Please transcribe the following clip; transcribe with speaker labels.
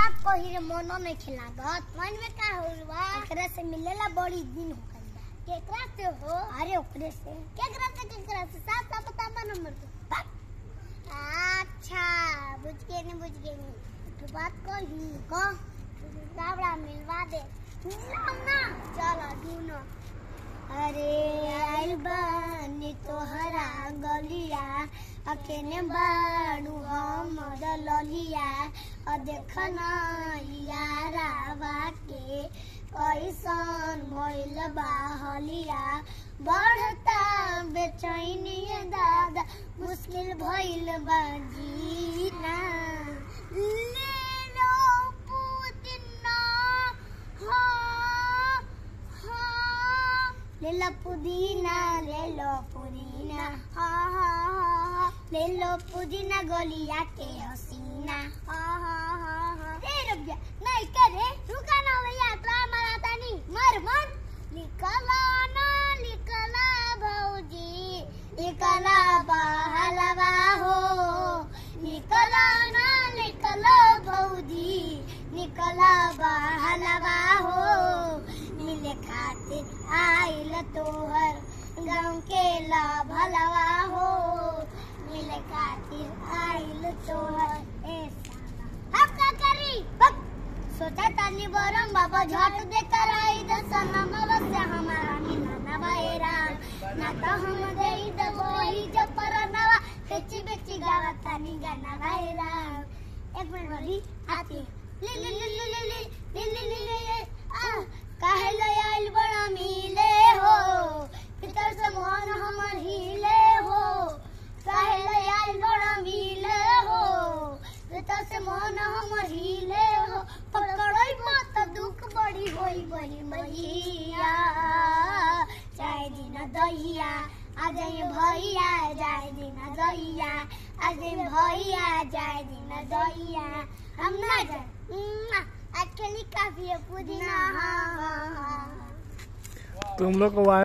Speaker 1: बात कही रे मनो नहीं खिलागत मन में का होल बा एकरा से मिलेला बड़ी दिन हो गइल बा केकरा से हो अरे ओकरे से केकरा से केकरा से साफ साफ बता बा नंबर तो अच्छा बुझ गए नहीं बुझ गए नहीं तो बात कही को दावड़ा मिलवा दे ना ना चलो ढूंढो अरे आइल बानी तोहरा गलिया अकेने बाड़ू हम ललिया और देखना यारा बाके कैसन भइल बा हलिया बढ़ता बेचैनी दादा मुश्किल भइल बा जीना ले लो पुदीना हाँ हाँ ले लो पुदीना ले लो पुदीना हाँ हाँ हाँ हाँ ले लो पुदीना गोलिया के हसीना हाँ हाँ हाँ हाँ ए रुक जा नहीं करे रुका ना भैया तो हमारा तानी मर मन निकला ना निकला भौजी निकला बहलवा हो निकला ना निकला भौजी निकला बहलवा हो मिले खातिर आइल तोहर गाँव के ला भलवा हो मिले खातिर आइल तोहर ए साला हम का करी बक सोचा तानी बरम बाबा झट दे कर आई दसन अमावस्या हमारा मिलना बाएरा ना तो हम दे दे वही जब पर नवा बेची बेची गावा तानी गाना बाएरा एक मिनट वाली आती है। ले ले ले ले ले ले ले ले ले ले आ काहे ले आइल बड़ा मिले हो भीतर से मन हमर हिले हो काहे ले आइल बड़ा मिले हो भीतर से मन हमर हिले हो पकड़ई मत दुख बड़ी होई बड़ी मैया चाहे दिन दैया आ जाए भैया जाए दिन दैया आ जाए भैया जाए दिन दैया हम ना जाए एक्चुअली काफी है पुदीना हाँ हाँ हाँ
Speaker 2: तुम लोग को